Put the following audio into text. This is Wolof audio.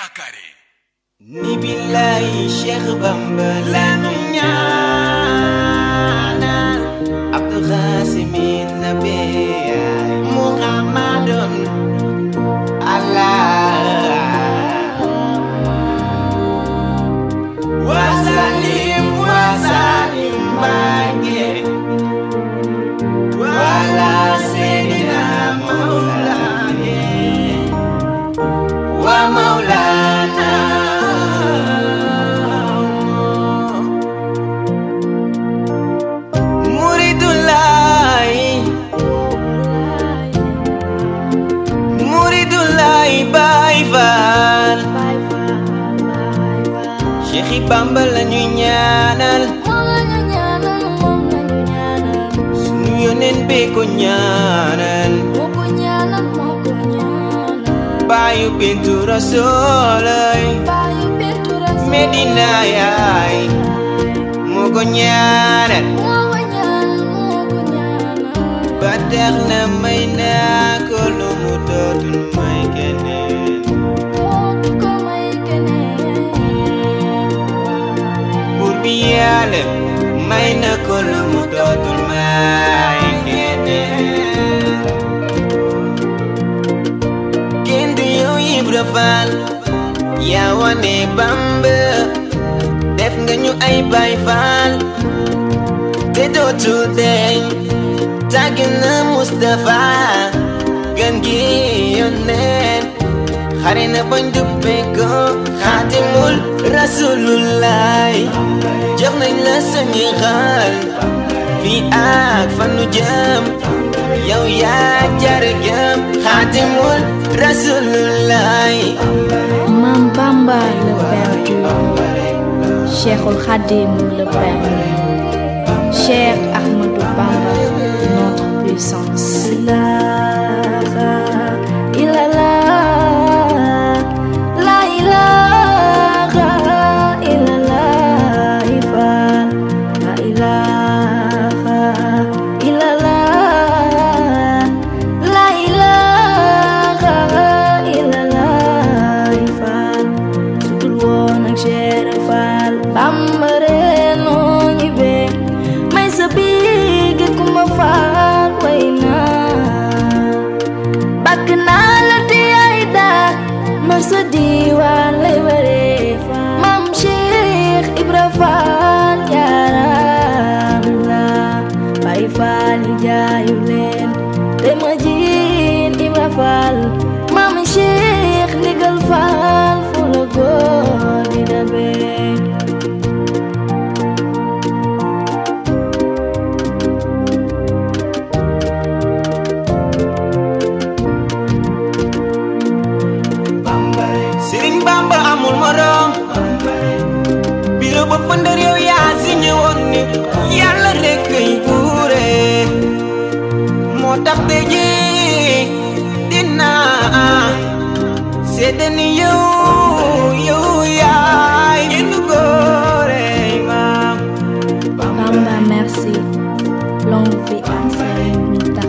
yaakaare ni billahi Cheikh Bamba lanu ñaanal Abdou Khasimin nabi Muhammadun Allah wasalim wasalim bage wala Sayyidina Maulana wa Maulana Muridullah Muridullah Baay Faal Cheikh Bamba la ñuy ñaanal sunu yoneen bee ko ñaanal baayu bintu rasoolay Medina yaay moo ko ñaanal ba tax na may naa ko lu mu dootul may keneen buur bi yàlla may na ko lu mu dootul may keneen kenn du yow Ibra Faal yaa wane Bamba def nga ñu ay Baay Faal te dootul deñ tàgg na Mustafa gën gi yónneen xare na bañ duppe ko xaatimul rasulullah jox nañ la suñu xaal fii ak fan nu jëm yow yaa jar gëm xaatimul rasulullah Mam Bamba le Père Cheikhul Khadim le Père Cheikh Ahmadou Bamba notre puissance sa diwaan lay waree maam Cheikh Ibra Faal jaaram la Baay Faal yi jaayu leen te ma jiin Ibra Faal maam Cheikh ndigal Faal fu la góor di dabee Sëriñ Bamba amul morom biro ba fëndër yow yaa si ñëwoon ni yàlla rek kay buure moo tax te ji dinaa seede ni yow yow yaay genn góore maam Bamba merci longue vie à Serigne Mountakha